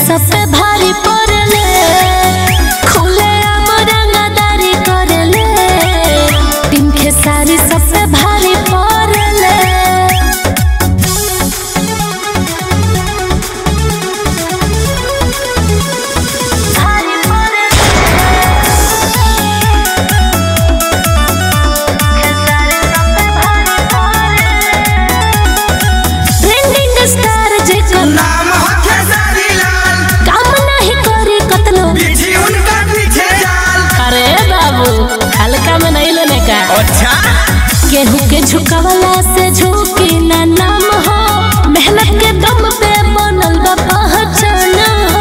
सब पे भारी पड़ले खुले आम रंगदारी करले टीम खेसारी सब पे भारी पड़ले भारी ट्रेंडिंग स्टार जेकर नाम हो खेसारी लाल काम नहीं करी कतनो पीछे उनका पीछे जाल अरे बाबू हल्का में नहीं लेने का अच्छा केहू के झुकवला से झुकी ना नाम हो मेहनत के दम पे बनल बा पहचान हो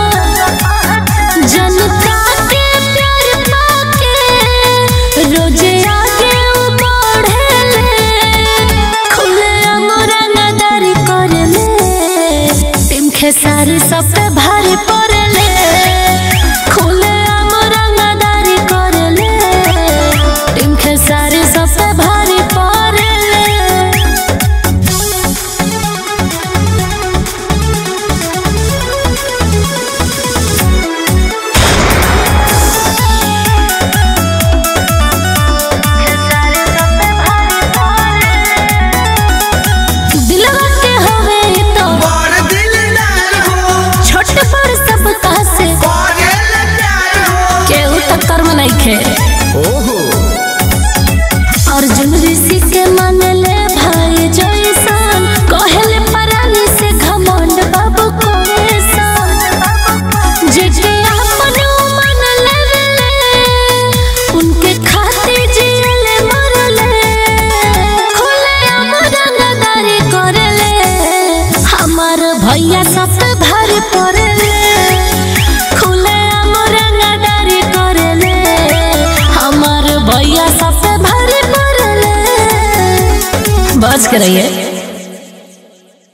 जनता के प्यार पाके रोजे आगे उ बढ़ेले खुले रंगदारी करले टीम खेसारी सब पे भारी पड़ले खुले रंगदारी करले टीम खेसारी सब पे भारी पड़ले दिलवा के हवे तो बड़ दिलदार हो छोट बड़ सब से करेला प्यार हो केहू टक्कर में नहीं खे ओहो अर्जुन ऋषि के मानले भाई जैसन कहले परानी से घमंड बाबू कोरेसन जेके अपन मन लेवले उनके खातिर जियले मरले खुले अमरंगदारी करले हमार भैया सब पे भारी पड़ले खुले अमरंगदारी करले हमार भैया सब पे भारी पड़ले बच के रहिए